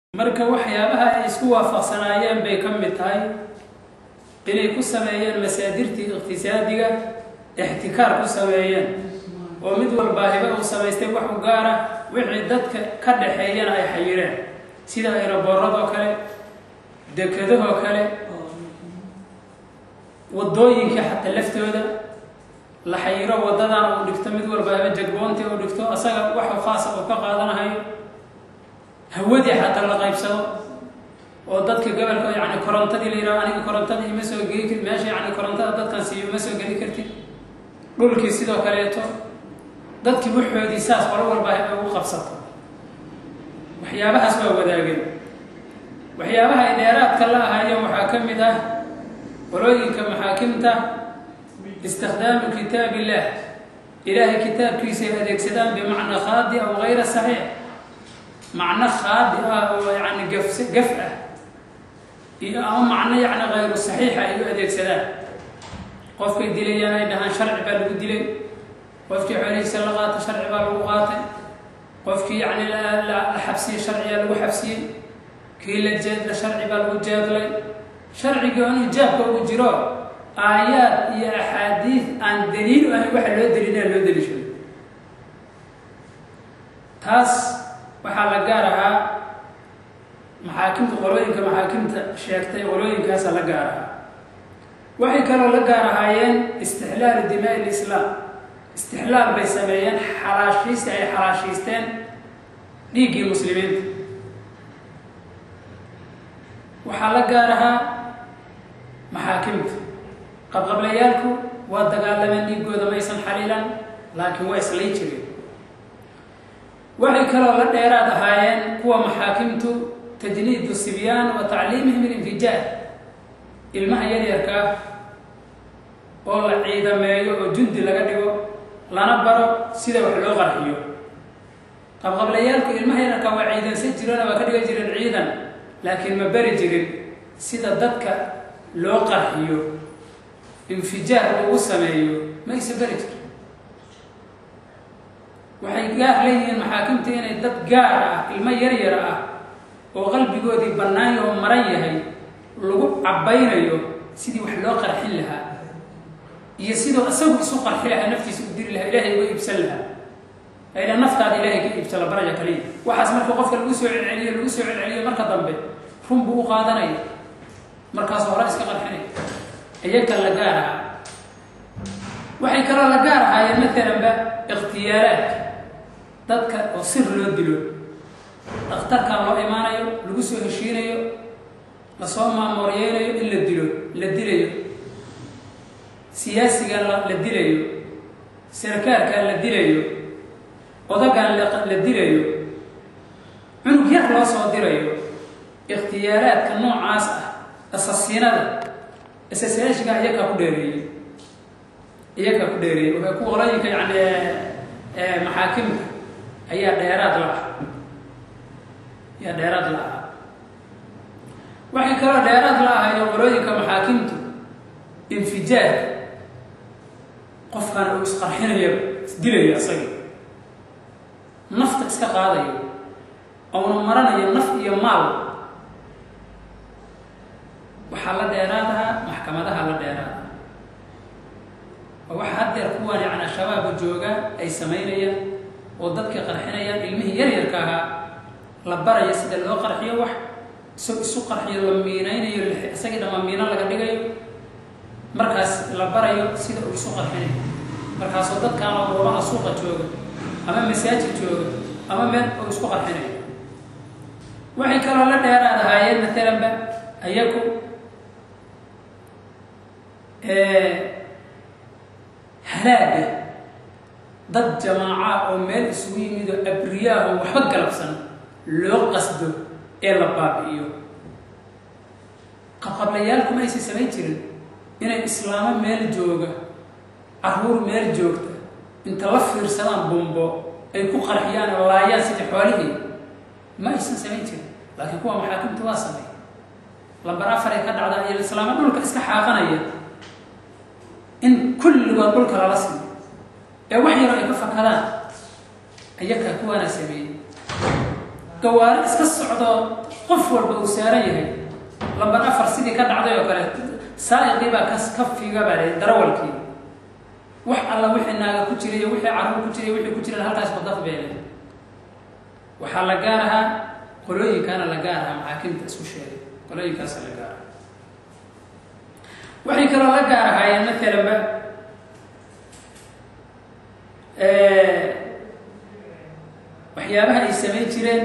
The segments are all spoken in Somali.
marka waxyaabaha ay isku waafaqsanaayeen bay ka mid tahay inay ku sameeyeen masaadirtii iqtisaadiga ixtikaar ku sameeyeen oo mid walbaa hiba uu samaystay wax u gaara wixii dadka ka dhaxeeyana ay xayireen sida aeroboorradoo kale dekedahoo kale waddooyinkii xataa laftooda la xayiro waddadan uu dhigto mid walba hiba jagboontii uu dhigto asaga waxu khaasa uu ka qaadanahayo hawadii xataa la qaybsado oo dadka gobolka yani korontadii la yidhaho aniga korontada ima soo geli kari meesha yani korontada dadkan siiyo ma soo geli kartid dhulkii sidoo kaleeto dadkii waxoodii saas qolo walba ay ugu qabsato waxyaabahaas waa wadaageen waxyaabaha ay dheeraadka la ahaayeen waxaa ka mid ah qolooyinka maxaakimta istikdaamu kitaab illah ilaahay kitaabkiisa ay adeegsadaan bimacnaa khaadi aw gayra saxiix macno khaadi ah oo yani gaf gaf ah iyo ama macno yani kayru saxiixa ay u adeegsadaan qofkay dilayaan ay dhahaan sharci baa lagu dilay qofkii xoolihiisa la qaato sharci baa lagu qaatay qofkii yani la xabsiyey sharciyaa lagu xabsiyey kii la jeedla sharci baa lagu jeedlay sharcigii oo inuu jaabka ugu jiro aayaad iyo axaadiid aan daliil ahayn waxa loo daliilaa loo daliishaday taas waxaa la gaar ahaa maxaakimta qolooyinka maxaakimta sheegtay qolooyinkaasa la gaar ahaa waxay kaloo la gaar ahaayeen istixlaalu dimaa lislaam istixlaal bay sameeyeen xalaashiista ay xalaashiisteen dhiiggii muslimiinta waxaa la gaar ahaa maxaakimta qabqablayaalku waa dagaalameen dhiiggooda maysan xaliilan laakiin waa islay jireen waxay kaloo la dheeraad ahaayeen kuwa maxaakimtu tajniidu sibyaan wa tacliimihim ilinfijaar ilmaha yaryarkaa oo la ciidameeyo oo jundi laga dhigo lana baro sida wax loo qarxiyo qabqablayaalku ilmaha yaryarkaa waa ciidansan jireen waa ka dhigan jireen ciidan laakiin ma bari jirin sida dadka loo qarxiyo infijaar lagu sameeyo ma isa bari jirin waxay gaar leeyihiin maxaakimta inay dad gaar ah ilmo yaryar ah oo qalbigoodii bannaan oo maran yahay lagu cabbaynayo sidii wax loo qarxin lahaa iyo siduu isagu isu qarxi lahaa naftiisa u diri lahaa ilaahay uga iibsan lahaa ayla naftaada ilaahay ka iibsala baraja kaliya waxaas marka qofka lagu soo celceliyo lagu soo celceliyo marka dambe run buu u qaadanaya markaasoo hore iska qarxinaya iyaga la gaar aha waxay kaloo la gaar ahaayeen maalanba ikhtiyaaraadka dadka oo sir loo dilo dhakhtarkan loo imaanayo lagu soo heshiinayo lasoo maamooreyeynayo in la dilo la dilayo siyaasigan la dilayo sarkaarkan la dilayo odagan la dilayo cunug yar loo soo dirayo ikhtiyaaraadka noocaas ah asasiinada asasaashiga iyakaa ku dheereeyey iyakaa ku dheereeyey waxay ku qolooyinka yani maxaakimka ayaa dheeraad la ah ayaa dheeraad la ah waxay kaloo dheeraad la ahayo qolooyinka maxaakimtu infijaar qofkan uu isqarxinayo isdilayo isaga nafta iska qaadayo ouna maranayo naf iyo maal waxaa la dheeraadahaa maxkamadaha la dheeraada oo waxa haddeer kuwan yani shabaaba jooga ay samaynayaan oo dadkay qarxinayaan ilmihii yaryarka ahaa la baraya sida loo qarxiyo wax isagoo isu qarxiyo la miinaynayo isagii dhamma miino laga dhigayo markaas la barayo sida uu isu qarxinayo markaasoo dadkaanoo goobaha suuqa jooga ama masaajid jooga ama meel uu isku qarxinayo waxay kaloo la dheeraad ahaayeen maalanba ayaku halaaga dad jamaaca oo meel isugu yimid oo abriyaah oo waxba galabsan loo qasdo ee la baabi'iyo qabqablayaalku ma aysan samayn jirin inay islaamo meel jooga carruur meel joogta inta la fiirsadaan bumbo ay ku qarxiyaan oo laayaan sidii xoolihii ma aysan samayn jirin laakiin kuwa maxaakimta waa samay lambar afaray ka dhacda iyo islaamo dhulka iska xaaqanaya in kulligood dhulka lala siiyo ee wax yaro ay ka fakadaan ayakaa kuwaana sameeyey gawaari iska socdo qof walba uu saaran yahay lambar afar sidii ka dhacday oo kale saa'iqii baa kas ka figa baa leh darawalkii wax alla wixii naaga ku jiray iyo wixii carruur ku jiray wixii ku jiraan halkaas badaf beele waxaa la gaar ahaa qolooyinkaana la gaar ahaa maxaakimta isku sheegay qolooyinkaasa la gaar aha waxay kaloo la gaar ahaayeen maalanba waxyaabaha ay samayn jireen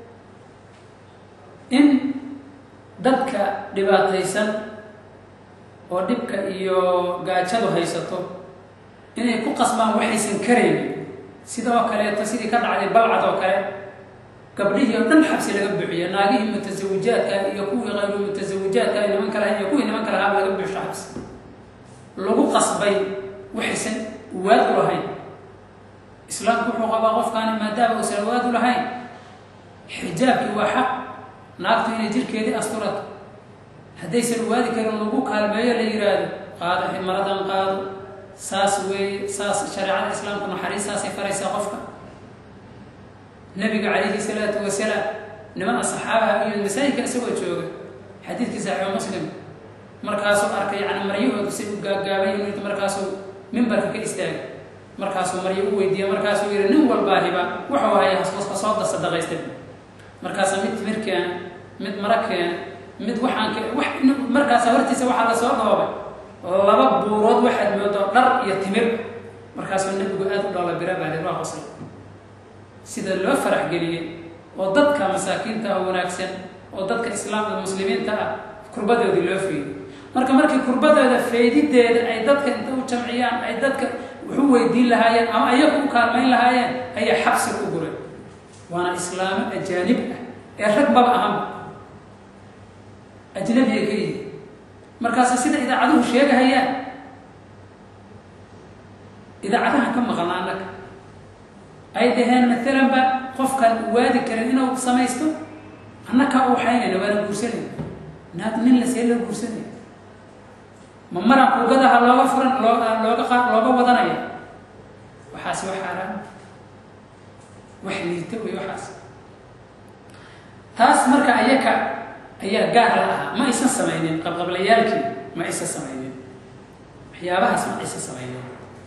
in dadka dhibaataysan oo dhibka iyo gaajadu haysato inay ku qasbaan waxaysan karaynin sida oo kaleeto sidii ka dhacday balcad oo kale gabdhihii oo dhan xabsi laga buuxiya naagihii mutasawijaadka iyo kuwii qayru mutasawijaadka nimanka lahayn iyo kuwii nimanka lahaa laga buuxsho xabsi lagu qasbay waxaysan waad u lahayn islaamku wuxuu qabaa qofkaani maadaama uusan waad u lahayn xijaabkii waa xaq naagtu inay jirkeedii asturato haddaysan waadi karin lagu kaalmeeyo la yidhaahdo qaado ximaradan qaado saas weeye saas shareecada islaamku naxariistaasay faraysaa qofka nabiga calayhi salaatu wasalaam niman asxaabaha iyo masaajidka isagoo jooga xadiidkii saxiixu muslim markaasuu arkay yani maryahoodu say u gaagaabay markaasuu mimbarka ka istaagay markaasuu maryo u weydiiyey markaasuu yihi nin walbaahiba wuxuu haya hasooda sadaqaysta markaasa mid timir keena mid mara keena mid waxaan markaasa hortiisa waxaa lasoo dhoobay laba buurood waxaad moodo dhar iyo timir markaasuu nebigu aada u dhoola bira baa waa qosay sida loo farax geliyey oo dadka masaakiinta ah wanaagsan oo dadka islaamka muslimiinta ah kurbadoodii loo feeyey marka markii kurbadooda feedideeda ay dadka inta u jamciyaan ay dadka wuxu weydiin lahaayeen ama ayagu u kaalmayn lahaayeen ayaa xabsi ku guray waana islaamo ajaanib ah ee rag maba ahanba ajnabiga ka yihi markaase sida idaacaduhu sheegahayaan idaacadaha ka maqalna annaga ay dhaheen maalanba qofkaan waadi karin inuu samaysto annakaa u waxaynayna waana guursanayna naag nin lasee loo guursanaya ma maran kuugadaha looga furan loo looga qa looga wadanaya waxaas wax xaaraan wax liita wey waxaas taas marka ayaka ayaa gaar la ahaa ma aysan samaynin qabqablayaalkii ma aysan samaynin waxyaabahaas ma aysan samaynin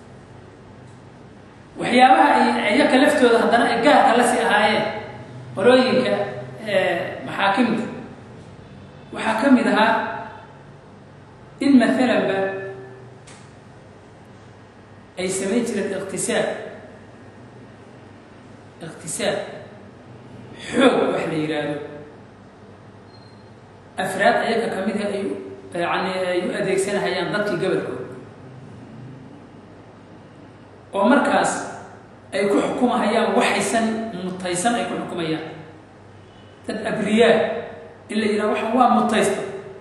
waxyaabaha ay iyaka laftooda haddana ay gaarka la sii ahaayeen qolooyinka maxaakimta waxaa ka mid ahaa in maalanba ay samayn jireen iqtisaab iqtisaab xoog wax la yidhaahdo afraad ayaga ka mid ah ay yani ay u adeegsanahayaan dadkii gobolkooda oo markaas ay ku xukumahayaan waxaysan mutaysan ay ku xukumayaan dad abriyaa in la yidhaha waxaan waa mutaysta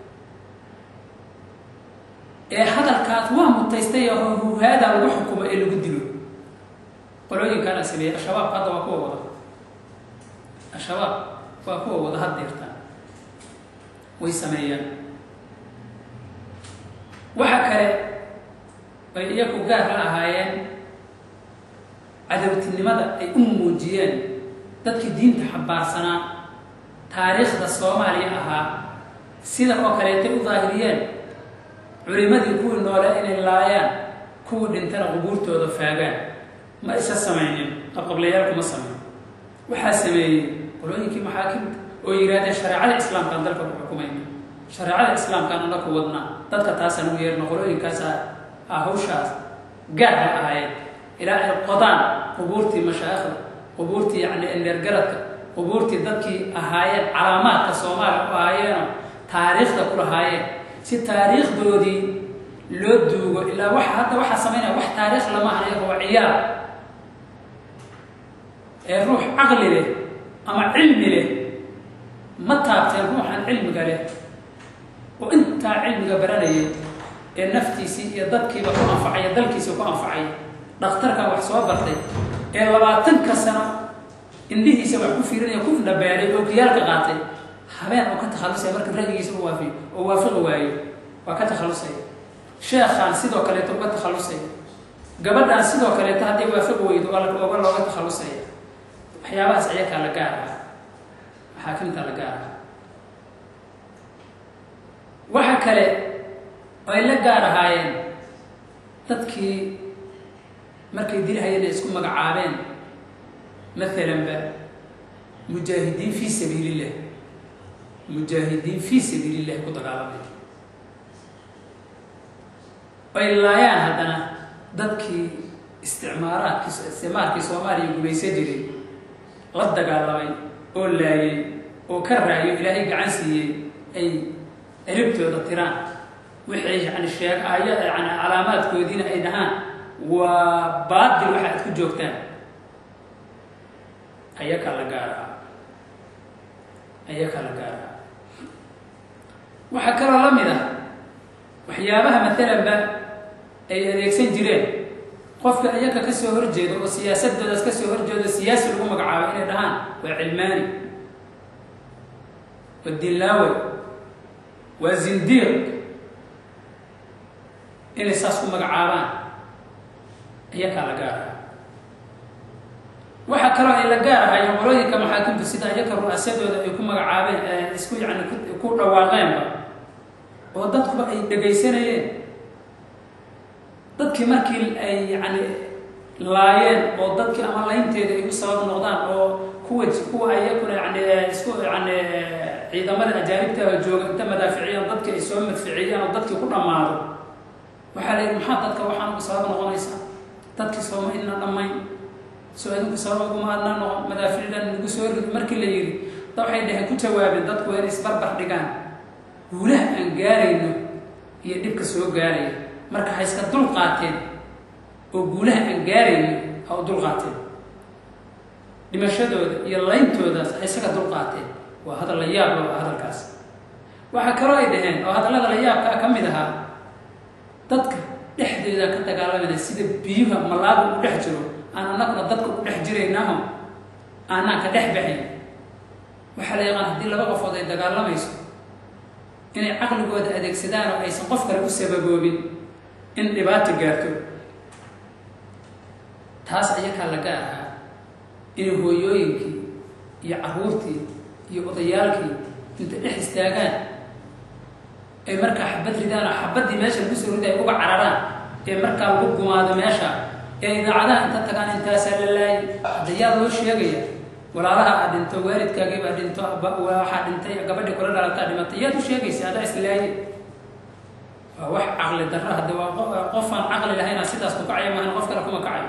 ee hadalkaas waa mutaystay oo huhaada lagu xukumo ee lagu dilo qolooyinkaana sameeyey al-shabaab hadda waa kuwa wada al-shabaab waa kuwa wada haddeertaan way sameeyaan waxa kale ay iyaku gaar la ahaayeen cadawtinimada ay u muujiyeen dadkii diinta xambaarsanaa taariikhda soomaaliya ahaa sida oo kaleetay u daahiriyeen culimadii kuwii noole inay laayaan kuwii dhintana qubuurtooda faagaan ma isa samaynin qabqablayaal kuma samayn waxaa sameeyey qolooyinkii maxaakimta oo yidhahdeen shareecada islaamkaan dalka ku xukumayna shareecada islaamkaan ana ku wadnaa dadka taasaan ugu yeerno qolooyinkaasa ah hawshaas gaar la ahaayeen ilaa ay qodaan qubuurtii mashaayikhda qubuurtii yacni endeergaradka qubuurtii dadkii ahaayeen calaamaadka soomaaliya u ahaayeenoo taariikhda ku lahaayeen si taariikhdoodii loo duugo ilaa waxa hadda waxaa samaynaya wax taariikh lama ahan iyaga waa ciyaar ee ruux caqli leh ama cilmi leh ma taabteen ruuxan cilmiga leh oo intaa cilmiga baranayay ee naftiisii iyo dadkiiba ku anfacaya dalkiisa ku anfacaya dhakhtarkan wax soo bartay ee labaatanka sano indhihiisa wax ku fiirinaya ku indhabeelay oo kiyaalka qaatay habeen oo ka takhallusaya marka ra'yigiisa u waafiyo oo waafiqi waayo waa ka takhallusaya sheekhaan sidoo kaleeto uga takhallusaya gabadhaan sidoo kaleeto hadday waafiqi weydo oga looga takhallusaya waxyaabahaas ayakaa la gaar ah maxaakimta la gaar ah kale oo ay la gaar ahaayeen dadkii markay dilhayeen ay isku magacaabeen maalanba mujaahidiin fii sabiili illah mujaahidiin fii sabiili illahi ku dagaalamay ay laayaan haddana dadkii isticmaaraadkii isticmaarkii soomaaliya gumaysa jiray la dagaalamay oo laayay oo ka raayo ilaahay gacan siiyey ay elibtooda tiraan waxay yani sheeg aya yani calaamaadkoodiina ay dhahaan waa baadil waxa aad ku joogtaan ayaka la gaaraha ayaka la gaaraha waxaa kaloo la mid ah waxyaabaha maalanba ay adeegsan jireen qofka ayaka ka soo horjeedo oo siyaasadoodaas ka soo horjeedo siyaasi lagu magacaabo inay dhahaan waa cilmaani waa dilaawe waa zindiiq inay saas ku magacaabaan ayakaa la gaaraha waxaa kaloo ay la gaar ahaayeen qolooyinka maxaakimta sida ayaka ru'aasadooda ay ku magacaabeen isku yani ku dhawaaqeenba oo dadkuba ay dhegaysanayeen dadkii markii ay yani laayeen oo dadkii ama laynteeda ay u sabab noqdaan oo kuwa kuwa ayakuna yani isku yani ciidamada ajaanibta jooga inta madaaficiyaan dadkii ay soo madficiyaan oo dadkii ku dhammaado waxaa la yidhi maxaa dadka waxaan ugu sabab noqonaysaa dadkii sooma idna dhammayn soo adinku sabab uguma adnaa noqon madaaficdan nagu soo rid markii la yidhi da waxay dhaheen ku jawaabeen dadku waa inay isbarbar dhigaan guulaha aan gaarayno iyo dhibka soo gaaraya marka ha iska dul qaateen oo guulaha aan gaarayno ha u dul qaateen dhimashadooda iyo layntoodaas ha isaga dul qaateen waa hadal la yaab loo hadalkaas waxaa kaloo ay dhaheen oo hadallada la yaabkaa ka mid ahaa dadka dhexdeeda ka dagaalamayna sida biyuha malaaga u dhex jiro aan anaguna dadka u dhex jiraynaho aanaan ka dhex baxayn waxaa la yaqaan haddii laba qofood ay dagaalamayso inay caqligooda adeegsadaan oo aysan qof kale u sababoobin in dhibaato gaarto taas ayakaa la gaar ahaa inay hooyooyinkii iyo carruurtii iyo odayaalkii inta dhex istaagaan ay markaa xabad ridaan oo xabaddii meesha lagu soo riday ay uga cararaan ee markaa lagu gumaado meesha ee idaacadaha inta tagaan intaasaa la laayay hadda yaa loo sheegaya walaalaha aad dhinto waalidkaagii baa dhinto waxaa dhintay gabadhii kula dhalataa dhimatay yaad u sheegaysa adaa islaaye waa wax caqli darro hadde waa qofaan caqli lahayna sidaas ku kacaya maahan qof kale kuma kacayo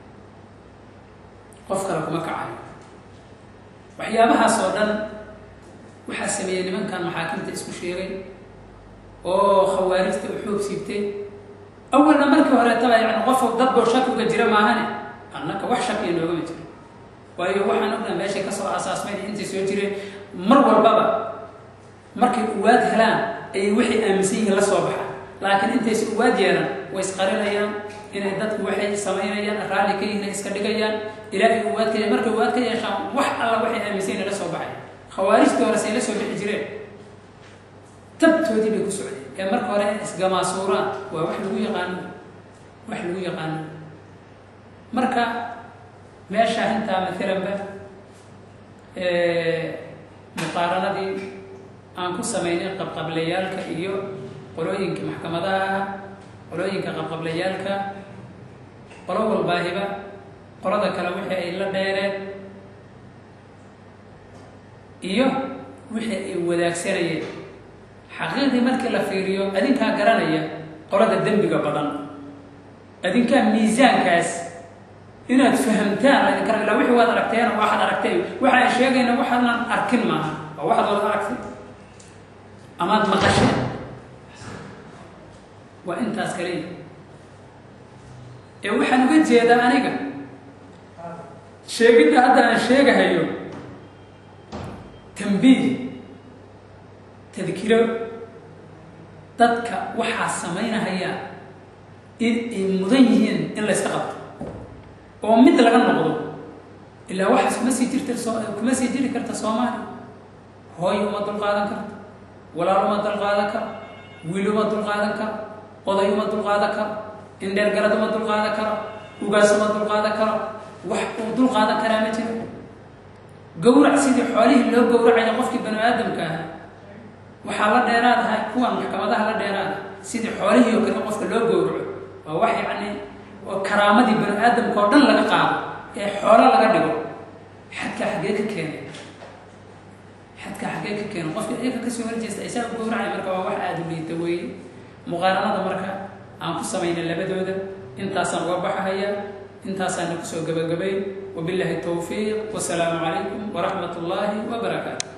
qof kale kuma kacayo waxyaabahaas oo dhan waxaa sameeyey nimankan maxaakimta isku sheegay oo khawaarijta u xoog siibtay awalna markii horeetaba yani qof dad boo shaki uga jira maahane annaka wax shakiya noogama jiro waayo waxaan ognaha meeshay kasoo aasaasmayn intay soo jireen mar walbaba markay uwaad helaan ayay waxay aaminsan yihiin la soo baxaan laakiin intaysa uwaad yeelan way isqarinayaan inay dadku waxay samaynayaan raalli ka yihiin iska dhigayaan ilaa ay uwaad ka markay uwaad ka yeeshaan wax alla waxay aaminsan yihin la soo baxay khawaarijtii hore say la soo bixi jireen tabtoodii bay ku socdeen ee marka hore in isgamaasuuraan waa wax lagu yaqaano wax lagu yaqaano marka meesha intaa maalanba muqaaranadii aan ku samaynay qabqablayaalka iyo qolooyinka maxkamadaha qolooyinka qabqablayaalka qolo walbaahiba qolada kale wixii ay la dheereen iyo wixii ay wadaagsanayeen xaqiiqdii markii la fiiriyo adinkaa garanaya qolada dembiga badan adinkaa miisaankaas inaad fahamtaan laydin kara ilaa wixii waad aragteen oo waxaad aragtay waxa ay sheegayna waxaanan arkin maaha waa waxaad wada aragtay amaad maqasheen waa intaas kaliya ee waxaan uga jeedaa aniga sheegidda hadda aan sheegahayo tambiih tadkiro dadka waxaa samaynahaya in ay mudan yihiin in layska qabto oo mid laga noqdo ilaa waxaas kuma sii jirta soo kuma sii jiri karta soomaaliya hooy uma dulqaadan karto walaal uma dulqaadan karo wiil uma dulqaadan karo oday uma dulqaadan karo indheergarad uma dulqaadan karo ugaas uma dulqaadan karo wax uu dulqaadan karaa ma jiro gawrac sidii xoolihii loo gowracayo qofkii banu aadamka ahaa waxaa la dheeraadaha kuwan maxkamadaha la dheeraada sidii xoolihii oo kale qofka loo gowraco waa wax yacni oo karaamadii bani aadamka oo dhan laga qaado ee xoolo laga dhigo xadkaa xaggee ka keenay xadkaa xaggee ka keenay qofka iyaga kasoo horjeesta isaa u gowracay marka waa wax aada u liita weeye muqaaranada marka aan ku samaynay labadooda intaasaan uga baxahaya intaasaana kusoo gabagabayn wabillahi towfiiq wasalaamu calaykum waraxmat ullaahi wabarakaatu